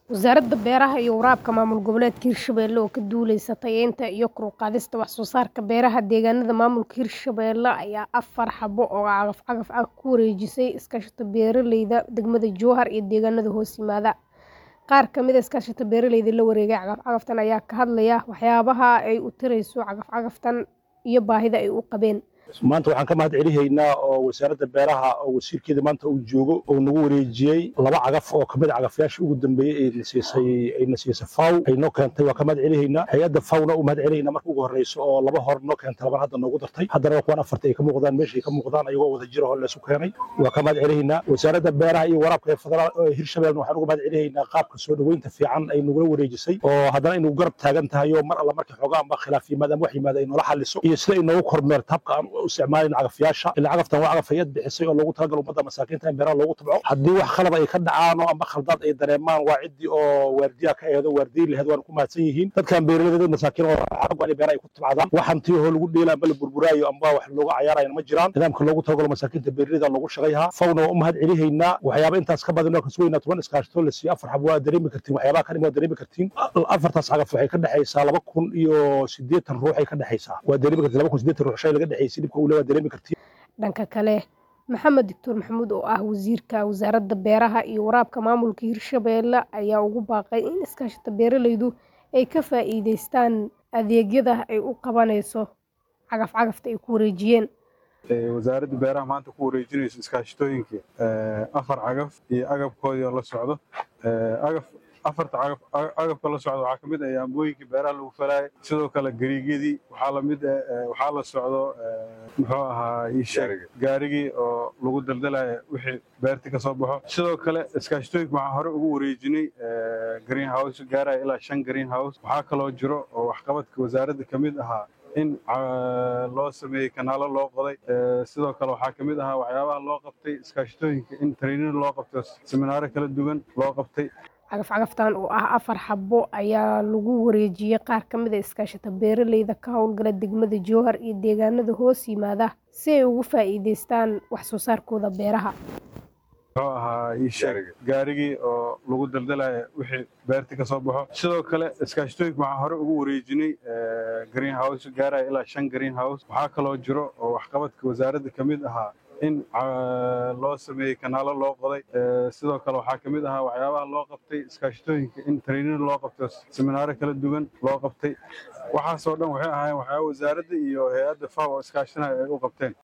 Wasaaradda Beeraha iyo Waraabka Maamul Goboleedka Hirshabelle oo ka duuleysa tayeynta iyo kor u qaadista wax soo saarka beeraha deegaanada maamulka Hirshabelle ayaa afar xabo oo cagaf-cagaf ah ku wareejisay iskaashatada beeralayda degmada Jowhar iyo deegaanada hoos yimaada. Qaar ka mid ah iskaashatada beeralayda la wareegay cagaf-cagaftan ayaa ka hadlaya waxyaabaha ay u tarayso cagaf-cagaftan iyo baahida ay u qabeen. maanta waxaan ka mahad celihaynaa oo wasaaradda beeraha oo wasiirkeeda maanta uu joogo oo nagu wareejiyey laba cagaf oo kamid a cagafyaashii ugu dambeeyey ee nasiisay ay nasiisay faw ay noo keentay waa ka mahad celihaynaa hay-adda fawna u mahad celihaynaa marka ugu horreyso oo laba hor noo keentay laban hadda noogu dartay haddana waa kuwan afarta ay ka muuqdaan meesha ay ka muuqdaan ayagoo wada jira oo leesu keenay waa ka mahad celihaynaa wasaaradda beeraha iyo waraabka ee federaal ee hirshabelle waxaan uga mahad celihaynaa qaabka soo dhoweynta fiican ay nagula wareejisay oo haddana ay nagu garab taagan tahay oo mar alla markii xoogaa amba khilaaf yimaad ama wax yimaada ay noola xaliso iyo sida ay noogu kormeerto habka aan u isticmaalin cagafyaasha ilaa cagaftan waa cagaf hay-ad bixisay oo loogu talagal ummadda masaakiinta in beeraha loogu tabco haddii wax khalad ay ka dhacaan oo amba khaldaad ay dareemaan waa ciddii oo waardiyaha ka eedo waardiyi laheed waana ku mahadsan yihiin dadkan beeraleyda dad masaakiin oo xaqu in beeraha ay ku tabcadaan waxaan tii hoo lagu dheela amba la burburaayo amba wax looga cayaarayna ma jiraan nidaamka loogu talagalo masaakiinta beeraleyda loogu shaqayhaa fawna waa u mahad celihaynaa waxyaaba intaas ka badan oo kasugaynaa toban iskaashatoo la siiyo afar xab waa dareemi kartiin waxyaabaha kan waa dareemi kartiin afartaas cagaf waxay ka dhexaysaa laba kun iyo siddeetan ruux ay ka dhexaysaa waa dareemi kartiin laba kun siddeetan ruux shay laga dhexaysay dhibka uu le waa dareemi kartiin dhanka kale maxamed doctor maxamuud oo ah wasiirka wasaaradda beeraha iyo waraabka maamulka hirshabelle ayaa ugu baaqay in iskaashatada beeralaydu ay ka faa'iideystaan adeegyada ay u qabanayso cagaf-cagafta ay ku wareejiyeen wasaaradda beeraha maanta ku wareejinayso iskaashatooyinka afar cagaf iyo agabkoodii oo la socdo agaf afarta cagaf agabka la socdo waxaa ka mid ah yaambooyinkii beeraha lagu falaayay sidoo kale gariigyadii waxaa lamid waxaa la socdo muxuu ahaa iisheeg gaarigii oo lagu daldalaya wixii beerti ka soo baxo sidoo kale iskaashatooyinka waxaa hore ugu wareejinay green house gaaraya ilaa shan green house waxaa kaloo jiro oo waxqabadka wasaaradda ka mid ahaa in loo sameeyey kanaalo loo qoday sidoo kale waxaa ka mid ahaa waxyaabaha loo qabtay iskaashatooyinka in training loo qabto seminaaro kala duwan loo qabtay cagaf-cagaftan oo ah afar xabo ayaa lagu wareejiyey qaar ka mid a iskaashata beeralayda ka howlgala degmada jowhar iyo deegaanada hoos yimaada si ay ugu faa'iideystaan wax soo saarkooda beeraha muxuu ahaa iisheeg gaarigii oo lagu daldalaya wixii beerti ka soo baxo sidoo kale iskaashatooyinka waxaa hore ugu wareejinay green house gaaraya ilaa shan green house waxaa kaloo jiro oo waxqabadka wasaaradda ka mid ahaa in loo sameeyey kanaalo loo qoday sidoo kale waxaa ka mid ahaa waxyaabaha loo qabtay iskaashatooyinka in training loo qabto seminaaro kala duwan loo qabtay waxaasoo dhan waxay ahaayeen waxyaaba wasaaradda iyo hay-adda faw oo iskaashanaya ay u qabteen